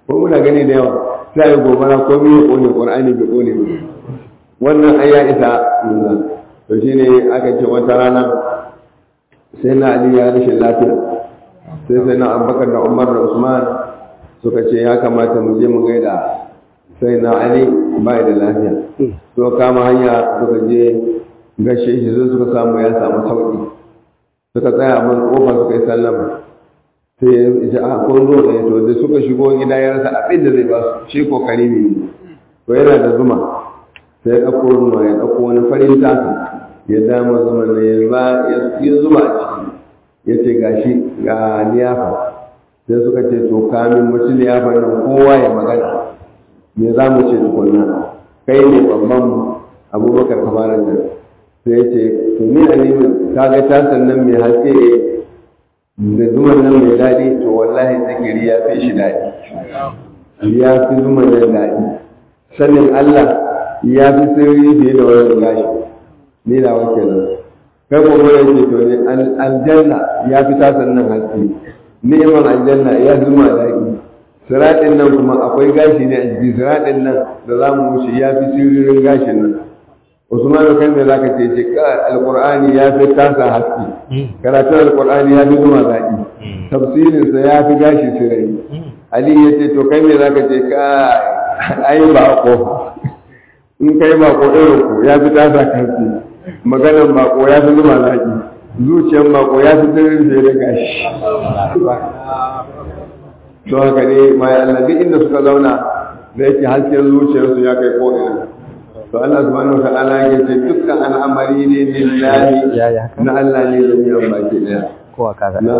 ko muna gani da yawa sai ya gobara ko biyu kone qur'ani bai kone ba wannan ai ya isa to shine aka ce wata rana sai na ali ya rashin lafiya sai sai na abubakar da umar da usman suka ce ya kamata mu je mu gaida sai na ali bai da lafiya to kama hanya suka je gashe shi zai suka samu ya samu sauki suka tsaya a man kofa suka yi sallama sai ya ce a kun zo ɗaya to da suka shigo gida ya rasa abin da zai ba su shi kokari ne to yana da zuma sai ya ɗauko zuma ya ɗauko wani farin tasa ya dama zuma ne ya ba ya zuba a ciki ya ce gashi ga liyafa sai suka ce to kamin mutu liyafa nan kowa ya magana me za mu ce tukunna kai ne babban abubakar kamarar da sai ya ce to ni a nemi ka ga tasan nan mai haske da zuman nan mai daɗi to wallahi zikiri ya fi shi daɗi ya fi zuman nan daɗi sanin Allah ya fi sirri fiye da wani gashi ni da wake nan kai ko mai yake to ne aljanna ya fi tasan nan haske ni'imar aljanna ya fi zuma daɗi siraɗin nan kuma akwai gashi ne a jiki siraɗin nan da za mu wuce ya fi sirrin gashin nan Usman kai me zaka ce ce ka alqur'ani ya fi tasa haske karatun alqur'ani ya fi zuma zaki tafsirin sa ya fi gashi sirai Ali ya ce to kai me zaka ce ka ai ba ko in kai ba ko irin ku ya fi tasa haske maganan ba ko ya fi zuma zaki zuciyar ba ko ya fi sirrin da ya gashi to haka ne mai Allah duk inda suka zauna da yake hasken zuciyarsu ya kai ko ina to Allah subhanahu wata'ala ya ce dukkan al'amari ne lillahi na Allah ne da biyan baki daya kowa kaga na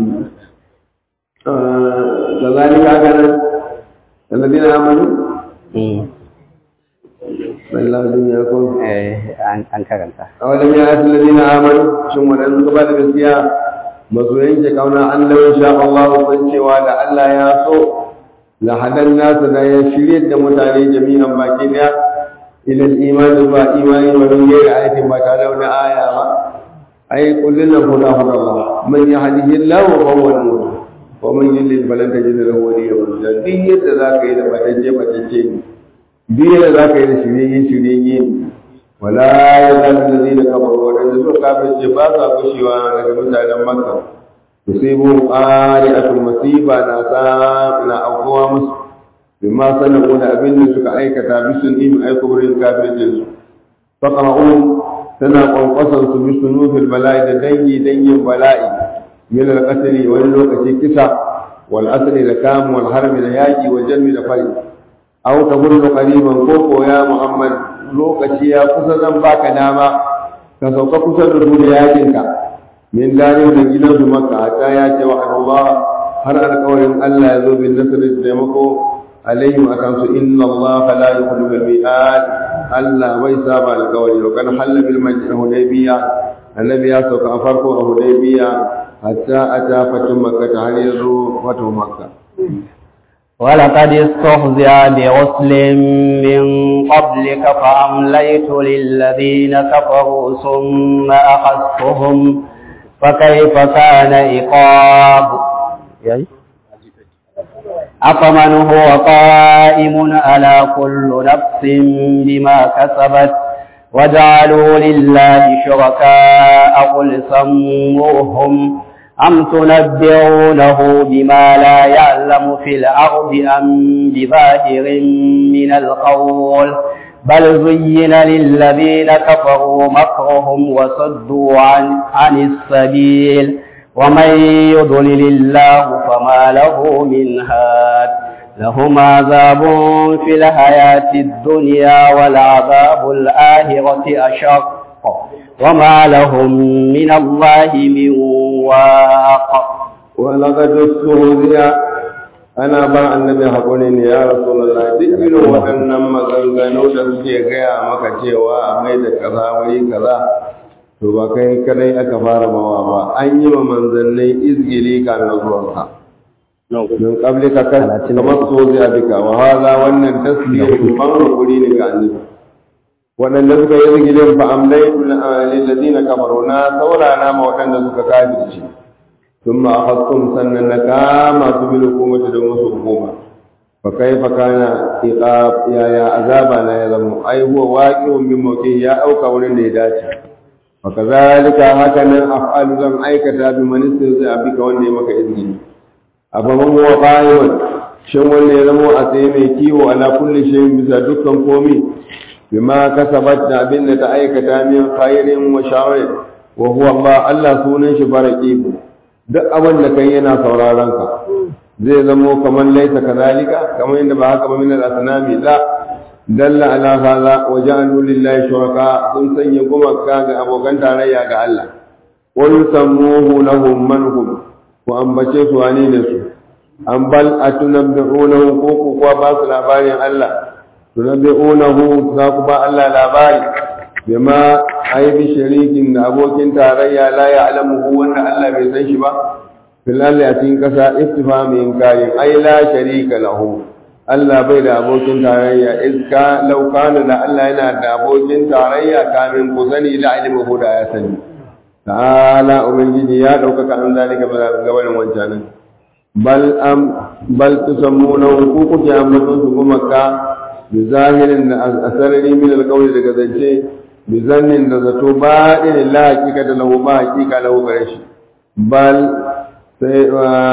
da zalika haka nan alladina amanu sallallahu dunya ko eh an an karanta awalam ya atul ladina amanu shin wadan suka ba da gaskiya masu yanke kauna an lawan sha Allah san cewa da Allah ya so la hadan nasu da ya shirye da mutane jami'an baki daya إلى الإيمان با إيمان ومن غير آية ما تعالى آية ما أي قل لنا هدى هدى الله من يهده الله فهو المهتد ومن يضلل فلن تجد له وليا مرشدا دي يد ذاك إذا فتجي فتجين دي يد ذاك إذا شريين شريين ولا يزال الذين كفروا وأن سوء كافر جباسا كشوا لك مثلا مكة تصيبهم قارئة مصيبة ناسا نا أقوى مصيبة bima sanaku da abin da suka aikata bisun im ai kubrin kafircin su faqra'un tana kwankwasan su bisun nufil bala'i da dangi dangin bala'i min al-qatl wani lokaci kisa wal asli da kam wal harbi da yaki wa jalmi da fari aw tahullu qariban ko ko ya muhammad lokaci ya kusa zan baka dama ka sauka kusa da su da yakin ka min dalil da gidan su makka ta ya ce wa Allah har alƙawarin Allah ya zo bin nasr da taimako عليهم أكنس إن الله لا يخلف الميعاد ألا ويساب القول وكان حل بالهديبية النبي يسوق أفرق الهديبية حتى أتى فتح مكة هل فتح مكة ولقد استهزئ برسل من قبلك فأمليت للذين كفروا ثم أخذتهم فكيف كان عقاب أفمن هو قائم على كل نفس بما كسبت وجعلوا لله شركاء قل سموهم أم تنبئونه بما لا يعلم في الأرض أم بظاهر من القول بل زين للذين كفروا مكرهم وصدوا عن, عن السبيل ومن يضلل الله فما له من هاد لهم عذاب في الحياة الدنيا والعذاب الآخرة أشق وما لهم من الله من واق ولقد استهزئ ana ba annabi haƙuri ne ya rasulullah duk irin waɗannan maganganu da suke gaya maka cewa a mai da kaza wuri kaza to ba kai kadai aka fara mawa ba an yi wa manzannai izgili kamin zuwanka min qabli ka kan kamar sozi a bika wa hada wannan tasbihu ban hakuri ne ga annabi waɗanda suka yi izgilin fa amlaitu lil ladina kafaru na saurana ma waɗanda suka kafirci ثم أخذتم سنة كما تبل حكومة دوم حكومة fa kaifa kana iqab ya ya azaba na ya zama ai huwa waqi'un min mawqi ya auka wurin da ya dace fa kazalika haka nan af'alu zan aikata bi man zai abika wanda ya maka izini afa man huwa qa'imun shin wanda ya zama a tsaye mai kiwo ala kulli shay'in bisa dukkan komi bima kasabat da abin da ta aikata min khairin wa sharrin wa huwa Allah Allah sunan shi baraqib duk abin da kai yana sauraron ka zai zamo kamar laisa kadalika kamar yadda ba haka ba min al-asnami la dalla ala hadha wa ja'alu lillahi shuraka sun sanya gumaka ga abokan tarayya ga Allah qul sammuhu lahum man hum ku ambace su wane ne su an bal atunabbi'unahu ko ku kuwa ba su labarin Allah tunabbi'unahu za ku ba Allah labari bima aibi sharikin da abokin tarayya la ya'lamuhu wanda Allah bai san shi ba fil a cikin kasa istifhami inkari ai la sharika lahu Allah bai da abokin tarayya iska law kana da Allah yana da abokin tarayya kamin ku sani da ilmuhu da ya sani ta'ala ubangiji ya ɗaukaka an zalika gabanin wancanin bal am bal tusammuna ku kuke ambaton su gumaka bi zahirin da asarari min alqawli daga zance bi zannin da zato ba din la hakika da lahu ba hakika lahu gare shi bal sai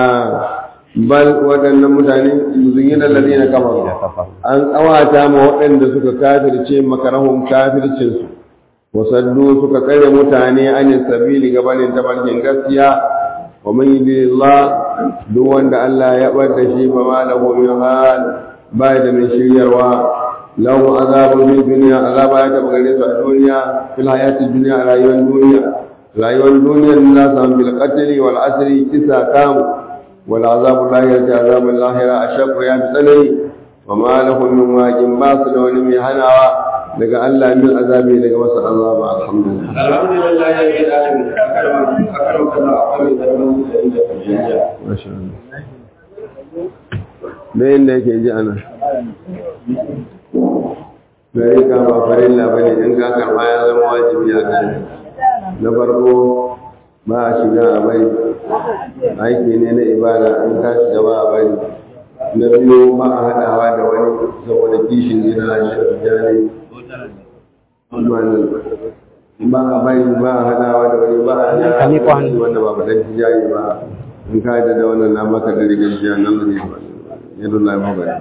bal waɗannan mutane zuyin alladhina kafaru an tsawata ma waɗanda suka kafirce makarahum kafircin su wasaddu suka kare mutane anin sabili gabanin tabarkin gaskiya wa man yudillah duk wanda Allah ya bar da shi ba ma lahu min hal ba da mai shiryarwa lahu azabun fi dunya azaba ya taba gare su a duniya fil hayati dunya a rayuwar duniya rayuwar duniyar na samu bil qatli wal asri kisa kam wal azabul lahira ta azabul lahira ashaqu ya bi tsanani wa ma lahu min waqin ba su da wani mai hanawa daga Allah min azabi daga wasu azaba alhamdulillah alhamdulillah ya yi da alamin akarar kaza akwai da wani da inda kujiya masha Allah da yadda yake ji ana gari ka ba farilla bane in ka karba ya zama wajibi a kan na farko ba a shiga a bari aiki ne na ibada in ka shiga ba a bari na biyu ba a haɗawa da wani saboda kishin gina shi jani ba a bari ba a haɗawa da wani ba a haɗawa wanda ba faɗin tijayi ba in ka da da wannan na maka da rigar jiya nan da ne yadda Allah ya magana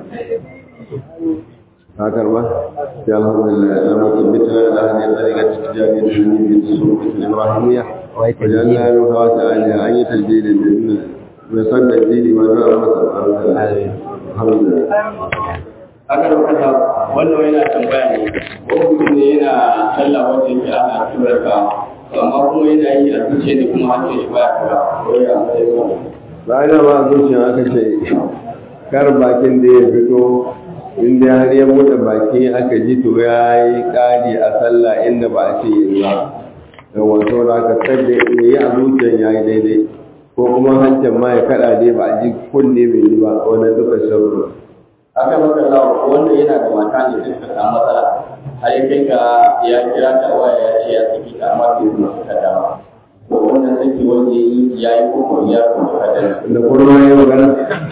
ka karba ya alhamdulillah ya mutu bitna da hadin tsariga tijani da ni bi su ibrahimiya wajen na yi hawa ta aliya an yi tarjiri da inna mai san da jiri ma na masa alhamdulillah aka rubuta wannan yana tambaya ne ko mutum ne yana sallah wanda yake ana tura ka amma kuma yana yi a zuciya ne kuma hancin shi baya kura ko ya mai zuwa bayan ma zuciya aka ce kar bakin da ya fito inda har ya buɗe baki aka ji to ya yi ƙari a sallah inda ba a ce yi ba da wato da aka tsadda ya yi a zuciyan ya yi daidai ko kuma hancin ma ya kaɗa dai ba a ji kunne bai yi ba wannan duka sharru aka maka lawa wanda yana da mata ne sai suka samu matsala har ya kai ga ya kira ta waya ya ce ya saki ta amma bai zuwa suka dama to wannan saki wanda ya yi ya yi koko ya kuma kada da kurma ya magana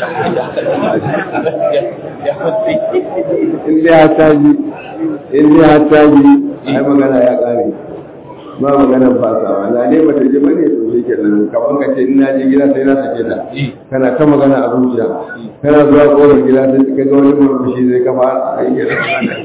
in dai har ta ji in dai har ta ji ai magana ya ƙare ba magana fasawa na dai bata ji bane to shi kenan kaman ka ce ina je gida sai na sake ta kana ta magana a zuciya kana zuwa kofar gida sai ka ga wani murmushi zai kafa a yi kenan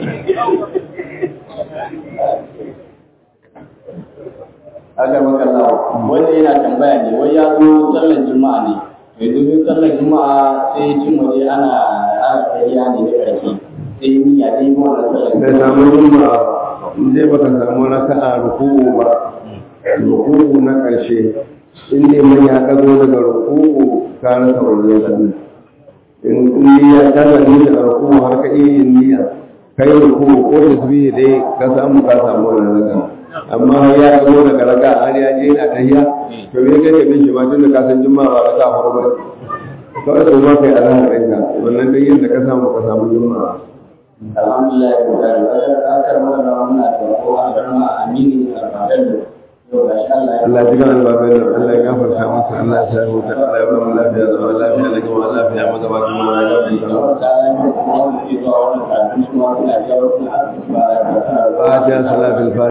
aka maka lawa wanda yana tambaya ne wai ya zo sallar juma'a ne mai domin sallar juma'a sai cin waje ana ana kariya ne da ƙarfi sai yi niyya dai yi wannan sallar bai samu yunwa in dai baka samu raka'a ruku'u ba ruku'u na ƙarshe in dai mun ya ɗago daga ruku'u ka rasa wannan sallah in in ya kaza ni da ruku'u har ka iya yin niyya kai ruku'u ko tasbihi dai ka samu ka samu wannan raka'a amma ya ɗago daga raka'a har ya je yana tahiyya to me kai ka bin shi ma tun da ka san juma'a ba raka'a farko ba kawai ko ma kai alhamdu ɗinka wannan dai yadda ka samu ka samu juma'a alhamdulillah ya kuka da akar mana muna da ko a garma amini alfadan yau ga shi Allah ya Allah ya jigan albabai da Allah ya gafarta masa Allah ya sa huta Allah ya ba mu lafiya zama lafiya da kuma lafiya magabata mu ya fatiha salatul